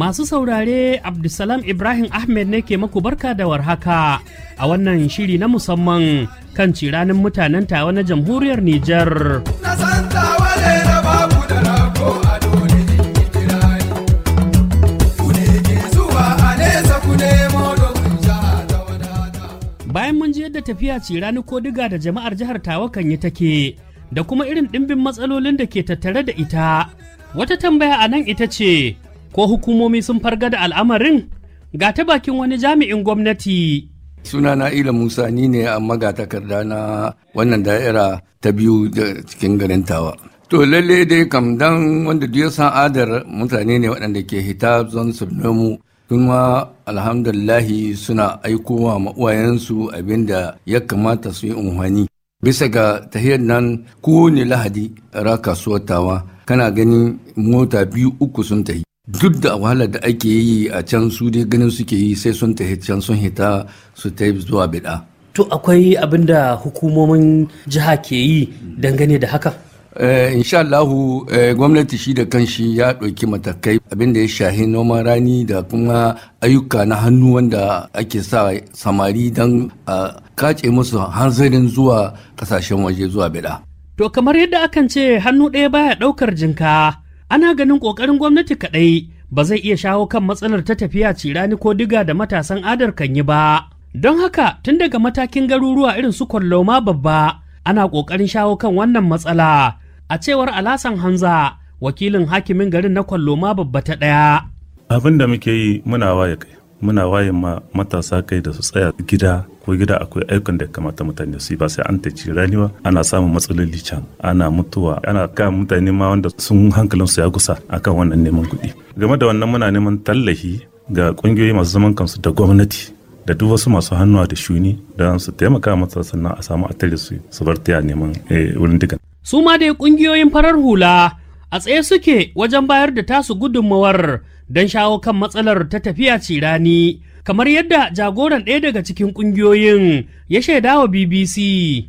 Masu saurare Abdulsalam Ibrahim Ahmed ne ke maku barka da warhaka a wannan shiri na musamman kan ciranin mutanen tawa na jamhuriyar Nijar. Bayan mun ji yadda tafiya cirani ko diga da jama'ar jihar Tawa kan yi take da kuma irin ɗimbin matsalolin da ke tattare da ita. Wata tambaya a nan ita ce, ko hukumomi sun farga da al'amarin ga ta bakin wani jami'in gwamnati. sunana ila musa ni ne a magatakarda na wannan da'ira ta biyu da cikin garin tawa to lalle dai kam dan wanda duk ya san adar mutane ne waɗanda ke hita zon su nomu kuma alhamdulillahi suna aikowa ma uwayensu abinda ya kamata su yi unhwani bisa ga tahiyar nan kowane lahadi ra kasuwar tawa kana ganin mota biyu uku sun tahi duk da wahalar da ake yi a can su dai ganin suke yi sai sun tafi can sun hita su ta zuwa bida. To akwai abin da hukumomin jiha ke yi dangane da haka? Eh, insha Allahu eh, gwamnati shi da kanshi ya ɗauki matakai abin da ya shahi noman rani da kuma ayyuka na hannu wanda ake sa samari don a kace musu hanzarin zuwa kasashen waje zuwa bida. To kamar yadda akan ce hannu ɗaya baya ɗaukar jinka. ana ganin ƙoƙarin gwamnati kaɗai ba zai iya shawo kan matsalar ta tafiya cirani ko diga da matasan adar kan yi ba. Don haka tun daga matakin garuruwa irin su kwalloma babba ana ƙoƙarin shawo kan wannan matsala a cewar alasan hanza wakilin hakimin garin na kwalloma babba ta ɗaya. Abin da muke yi muna waye kai. Muna waye ma matasa kai da su tsaya gida ko gida akwai ayyukan da kamata mutane su yi ba sai an taci rani ba ana samun matsaloli can ana mutuwa ana kan mutane ma wanda sun hankalin su ya gusa akan wannan neman kuɗi game da wannan muna neman tallafi ga ƙungiyoyi masu zaman kansu da gwamnati da duk wasu masu hannuwa da shuni don su taimaka mata sannan a samu atare su su bar taya neman wurin digan. su ma dai ƙungiyoyin farar hula a tsaye suke wajen bayar da tasu gudunmawar don shawo kan matsalar ta tafiya cirani kamar yadda jagoran ɗaya daga cikin ƙungiyoyin ya shaida wa BBC.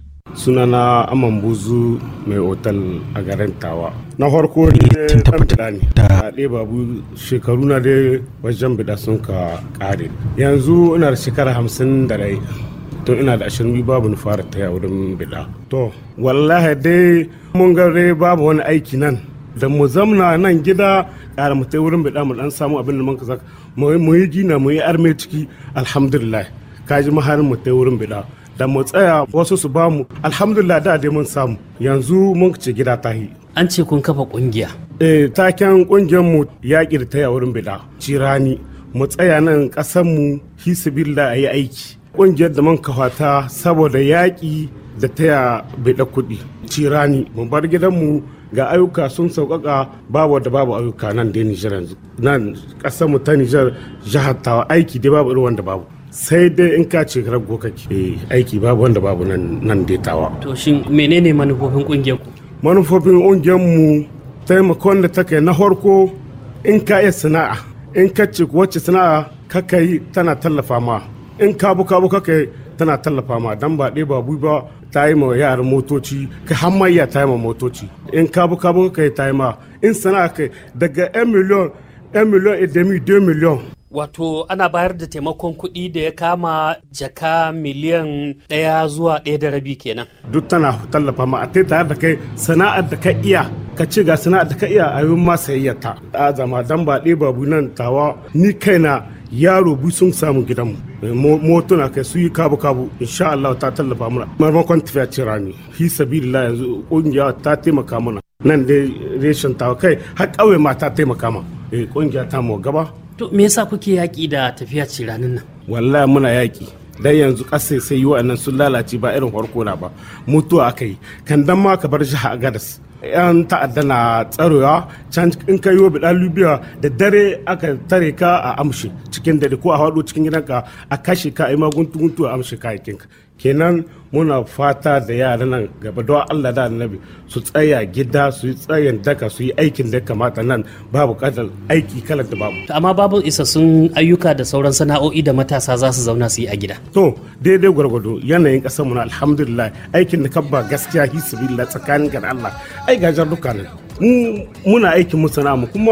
sunana aman buzu mai otal a garin tawa na farko ɗan bida ne a ɗaya babu shekaru na dai wajen bida sun ka ƙare yanzu ina da shekara hamsin da rai to ina da ashirin babu ni fara ta wurin bida to wallahi dai mun ga dai babu wani aiki nan da mu zamna nan gida ƙara mu ta wurin bida mu dan samu abin da mun ka mu yi gina mu yi arme ciki alhamdulillah kaji maharin mu ta wurin bida da mu tsaya wasu su ba mu alhamdulillah da dai mun samu yanzu mun ce gida ta yi an ce kun kafa kungiya eh taken kungiyar mu yaƙi da taya wurin bida cirani mu tsaya nan ƙasar mu hisbillah ayi aiki kungiyar da mun kawata saboda yaƙi da taya bida kuɗi cirani mu bar gidan mu ga ayyuka sun sauƙaƙa babu da babu ayyuka nan dai Nijar yanzu nan ƙasar mu ta Nijar jihar tawa aiki dai babu irin wanda babu sai dai in ka ce rago kake aiki babu wanda babu nan nan tawa. To shin menene manufofin kungiyar ku? Manufofin kungiyar mu taimakon da take na farko in ka iya sana'a in ka ce wacce sana'a kaka yi tana tallafa ma in ka buka buka kai tana tallafa ma dan ba ɗaya ba ba ta yi ma yaran motoci ka hamayya ta yi ma motoci in ka buka buka kai ta yi ma in sana'a kai daga 1 miliyon 1 miliyon et demi 2 miliyon Wato ana bayar da taimakon kuɗi da ya kama jaka miliyan ɗaya zuwa ɗaya da rabi kenan. Duk tana tallafa ma a tare da kai sana'ar da ka iya ka ce ga sana'ar da ka iya a yi ma sayayyata. A zama dan ba ɗaya babu nan tawa ni kaina yaro bu sun samu gidanmu motuna kai su yi kabu kabu insha Allah ta tallafa mana marmakon tafiya ce rani fi sabilillah yanzu kungiya ta taimaka mana nan dai reshen tawa kai har ƙauye ma ta taimaka ma kungiya ta mu gaba To me yasa kuke yaƙi da tafiya ce ranar nan? Wallahi muna yaƙi. Dan yanzu ƙasa sai yi wa'annan sun lalace ba irin farko na ba. Mutuwa aka yi. Kan dan ma ka bar jiha a gadas. Yan ta'adda na tsarewa can in ka yi wa bidan Libya da dare aka tare ka a amshi cikin dare ko a haɗo cikin gidanka a kashe ka a yi maguntu guntu a amshi kayakinka. kenan muna fata da yaran nan gaba don Allah da annabi su tsaya gida su yi tsayin daka su yi aikin da kamata nan babu kadar aiki kalar da babu. Amma babu isassun ayyuka da sauran sana'o'i da matasa za su zauna su yi a gida. To daidai gwargwado yanayin kasar mu na alhamdulillah aikin da kabba gaskiya hisbillah tsakanin ga Allah ai gajar duka nan. mu muna aikin mu sana'a mu kuma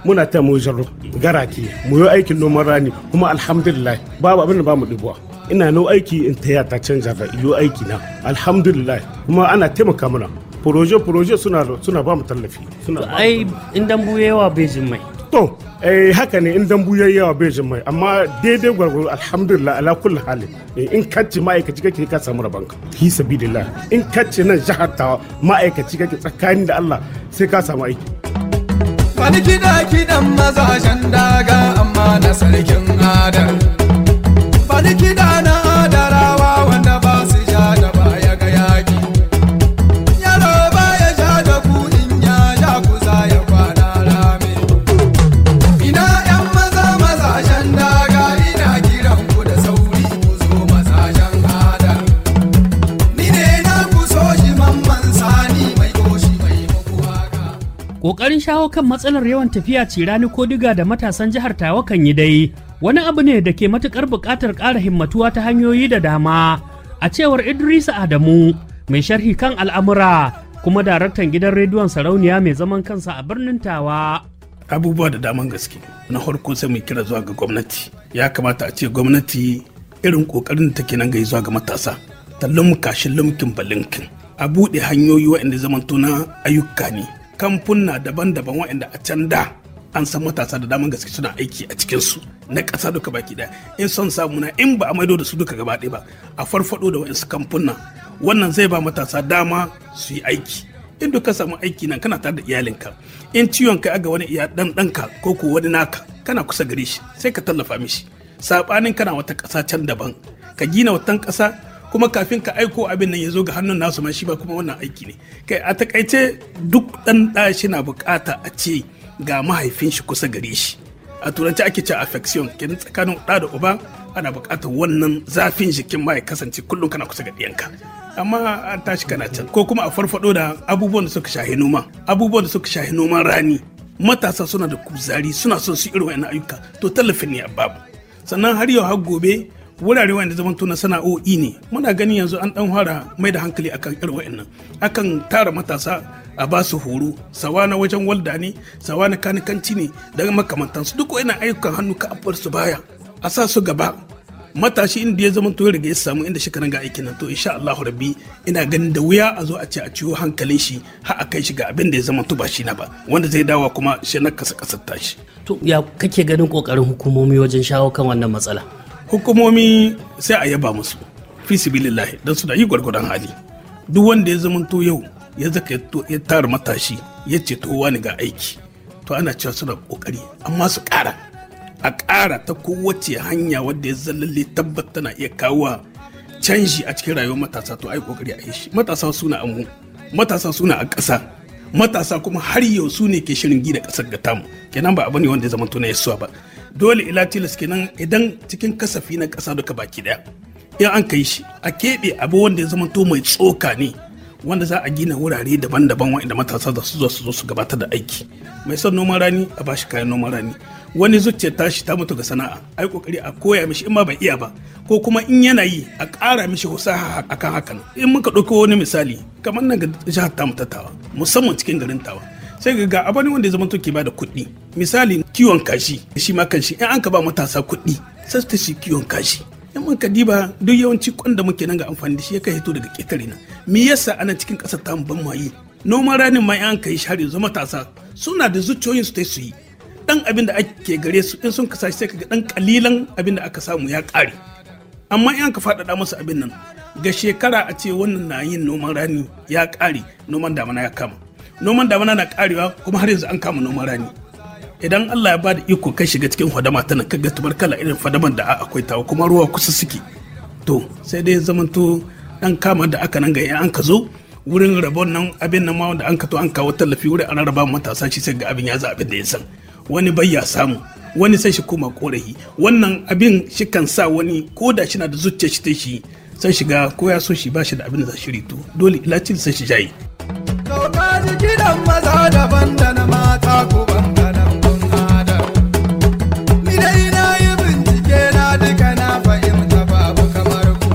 muna ta mu jarro garaki mu yi aikin noman rani kuma alhamdulillah babu abin da ba mu ɗibuwa ina nau aiki in taya ta canja da iyo aiki na alhamdulillah kuma ana taimaka mana proje proje suna suna ba mu tallafi suna ba mu ai in dambu yawa bai jin mai to eh haka ne in dambu yayi yawa bai jin mai amma daidai gwargwaro alhamdulillah ala kulli hali Eh, in kacce ma'aikaci kake ka samu rabanka fi sabilillah in kacce nan jihar ta ma'aikaci kake tsakani da Allah sai ka samu aiki Wani kiɗa kiɗan mazajen daga amma na sarkin adar. Wani kiɗa na adarawa wanda ba su ja da baya ga yaƙi. Yaro baya ja da ku in ya ja ku za ya kwana rame. Ina ‘yan maza mazajen daga ina kiran ku da sauri ku zo mazajen adar. Ni ne na ku so shi mamman sani mai goshi mai muku haka. Ƙoƙarin shawo kan matsalar yawan tafiya cirani ko diga da matasan jihar Tawa kan yi dai wani abu ne da ke matuƙar buƙatar ƙara himmatuwa ta hanyoyi da dama a cewar Idrisa Adamu mai sharhi kan al'amura kuma daraktan gidan rediyon sarauniya mai zaman kansa a birnin Tawa. abubuwa da daman gaske na farko sai mu kira zuwa ga gwamnati ya kamata a ce gwamnati irin kokarin da take nan ga zuwa ga matasa ta lumka shi lumkin balinkin a buɗe hanyoyi waɗanda zamanto na ayyuka ne kamfuna daban-daban waɗanda a can da an san matasa da daman gaske suna aiki a cikinsu na ƙasa duka baki ɗaya in son samu na in ba a maido da su duka gaba ɗaya ba a farfado da waɗansu kamfuna wannan zai ba matasa dama su yi aiki in duka samu aiki nan kana tare da iyalinka in ciwon kai aga wani iya dan danka ko ko wani naka kana kusa gare shi sai ka tallafa mishi sabanin kana wata ƙasa can daban ka gina watan ƙasa kuma kafin ka aiko abin nan ya zo ga hannun nasu ma shi ba kuma wannan aiki ne kai a takaice duk dan da shi na bukata a ce ga mahaifin shi kusa gare shi a turanci ake cewa affection kenan tsakanin da da uba ana bukatar wannan zafin jikin ma ya kasance kullum kana kusa ga ɗiyanka amma an tashi kana can ko kuma a farfado da abubuwan da suka shahi noma abubuwan da suka shahi noman rani matasa suna da kuzari suna son su irin wa'annan ayyuka to tallafin ne a babu sannan har yau har gobe wurare wanda zaman na sana'o'i ne muna gani yanzu an dan fara mai da hankali akan irin wa'annan akan tara matasa a ba su horo sawa na wajen walda ne sawa na kanikanci ne daga makamantansu duk wa'annan ayyukan hannu ka abuwar su baya a sa su gaba matashi inda ya zama to ya riga ya samu inda shi ga aikin nan to insha Allahu rabbi ina ganin da wuya a zo a ce a ciwo hankalin shi har a kai shi ga abin da ya zama to ba shi na ba wanda zai dawa kuma shi na kasa kasar tashi To ya kake ganin ƙoƙarin hukumomi wajen shawo kan wannan matsala? hukumomi sai a yaba musu fi sibilillahi don su da yi gwargwadon hali duk wanda ya zama to yau ya zaka ya to- ya tara matashi ya ce to wani ga aiki to ana cewa suna kokari amma su ƙara a ƙara ta kowace hanya wadda ya zallalle tabbat tana iya kawo canji a cikin rayuwar matasa to ai kokari a yi shi matasa suna amu matasa suna a ƙasa matasa kuma har yau su ne ke shirin gida ƙasar ga tamu kenan ba abu ne wanda ya zama to na yasuwa ba dole ila tilas kenan idan cikin kasafi na ƙasa duka baki daya in an kai shi a keɓe abu wanda ya zama to mai tsoka ne wanda za a gina wurare daban-daban wa'inda matasa za su zo su zo su gabatar da aiki mai son noman rani a bashi kayan noman rani wani zuciyar tashi ta mutu ga sana'a ai kokari a koya mishi in ma bai iya ba ko kuma in yana yi a ƙara mishi husaha akan hakan in muka ɗauko wani misali kamar nan ga jihar tamu ta tawa musamman cikin garin tawa sai ga ga abani wanda ya zama to ke bada kuɗi misali kiwon kashi shi ma kan shi in an ka ba matasa kuɗi sai su ta shi kiwon kashi in muka diba duk yawanci kwan da muke nan ga amfani da shi ya kai hito daga ƙetare na me yasa ana cikin ƙasar tamu ban ma yi noman ranin ma in an kai shi har yanzu matasa suna da zuciyoyin su ta su yi dan abin da ake gare su in sun kasa sai kaga dan kalilan abin da aka samu ya ƙare amma in ka faɗaɗa musu abin nan ga shekara a ce wannan na yin noman rani ya ƙare noman damana ya kama noman damana na ƙarewa kuma har yanzu an kama noman rani idan Allah ya bada iko kai shiga cikin fadama tana kaga tubarkala irin fadaman da akwai tawa kuma ruwa kusa suke to sai dai zamanto dan kama da aka nan ga in an ka zo wurin rabon nan abin nan ma wanda an ka to an kawo tallafi wurin an raba matasa shi sai ga abin ya za abin da ya san wani bai ya samu wani sai shi koma korafi wannan abin shi kan sa wani ko da shi na da zuciya shi ta shi sai shiga ko ya so shi ba shi da abin da za shi rito dole ilacin sai shi jayi Doka ji kiɗan maza daban da na mata ko bangaren kun adam. Ni dai na yi bincike na duka na fahimta babu kamar ku.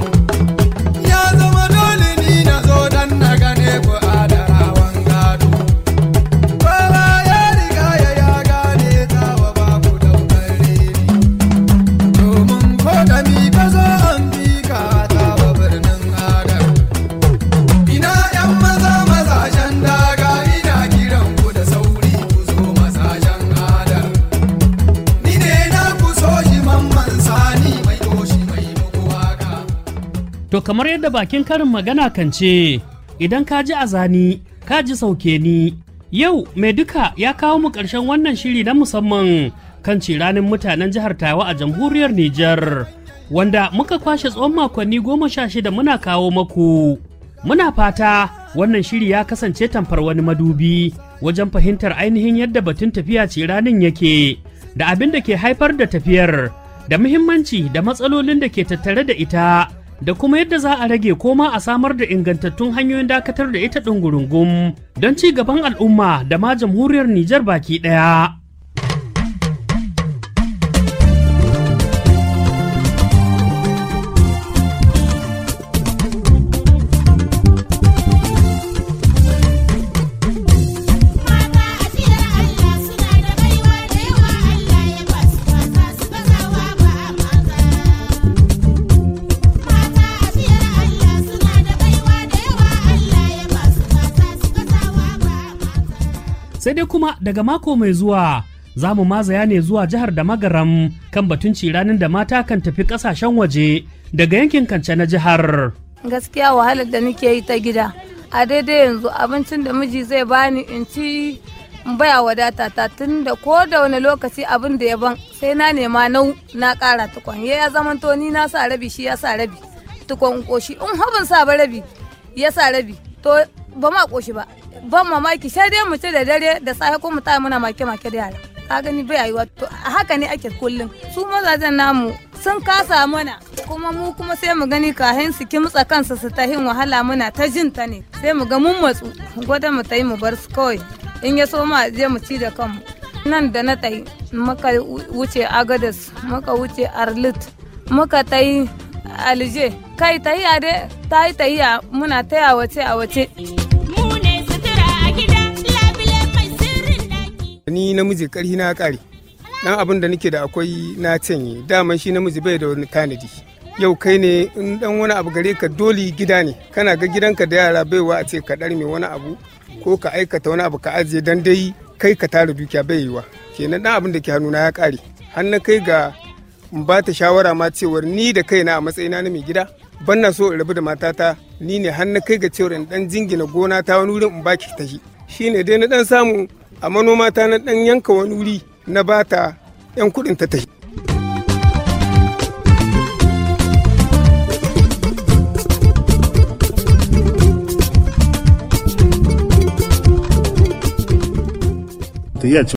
Ya zama dole ni na zo dan na gane ku adarawan gado. Kowa ya riga ya ya gane To kamar yadda bakin karin magana kan ce, idan ka ji azani, ka ji sauke ni. Yau mai duka ya kawo mu ƙarshen wannan shiri na musamman kan ciranin mutanen jihar Tawa a jamhuriyar Nijar, wanda muka kwashe tsawon makonni goma sha shida muna kawo maku. Muna fata wannan shiri ya kasance tamfar wani madubi wajen fahimtar ainihin yadda batun tafiya ciranin yake, da abin da ke haifar da tafiyar, da muhimmanci da matsalolin da ke tattare da ita. da kuma yadda za a rage koma a samar da ingantattun hanyoyin dakatar da ita ɗungurungum don ci gaban al'umma da ma jamhuriyar Nijar baki ɗaya. sai dai kuma daga mako mai zuwa za mu mazaya ne zuwa jihar da magaram kan batun ciranin da mata kan tafi kasashen waje daga yankin kance na jihar. gaskiya wahalar da nake yi ta gida a daidai yanzu abincin da miji zai bani in ci baya wadata ta tun da ko da wani lokaci abin da ya ban sai na nema nau na kara tukon ya zaman to ni na sa rabi shi ya sa rabi tukon koshi in habin sa ba rabi ya sa rabi to ba ma koshi ba ban mamaki sai dai mu ci da dare da safe ko mu ta muna make make da yara ka gani bai yiwa to haka ne ake kullum su mazajen namu sun kasa mana kuma mu kuma sai mu gani kahin su kimtsa kansu su tahin wahala muna ta jin ta ne sai mu ga mun matsu gwada mu ta yi mu bar su kawai in ya so ma je mu ci da kanmu nan da na tayi muka wuce agadas muka wuce arlit muka ta yi alje kai tahiya dai ta yi tahiya muna taya wace a wace ni namiji karhi na kare dan abin da nake da akwai na canye daman shi namiji bai da wani tanadi yau kai ne in dan wani abu gare ka doli gida ne kana ga gidanka da yara baiwa a ce ka dar mai wani abu ko ka aikata wani abu ka ajiye dan dai kai ka tara dukiya bai yiwa kenan dan abin da ke hannuna ya kare har na kai ga in ba ta shawara ma cewar ni da kaina a matsayina na mai gida ban na so in rabu da matata ni ne har na kai ga cewar in dan jingina gona ta wani wurin in baki ta shi shine dai na dan samu a manoma ta na dan yanka wani wuri na bata yan kudin ta tafi ta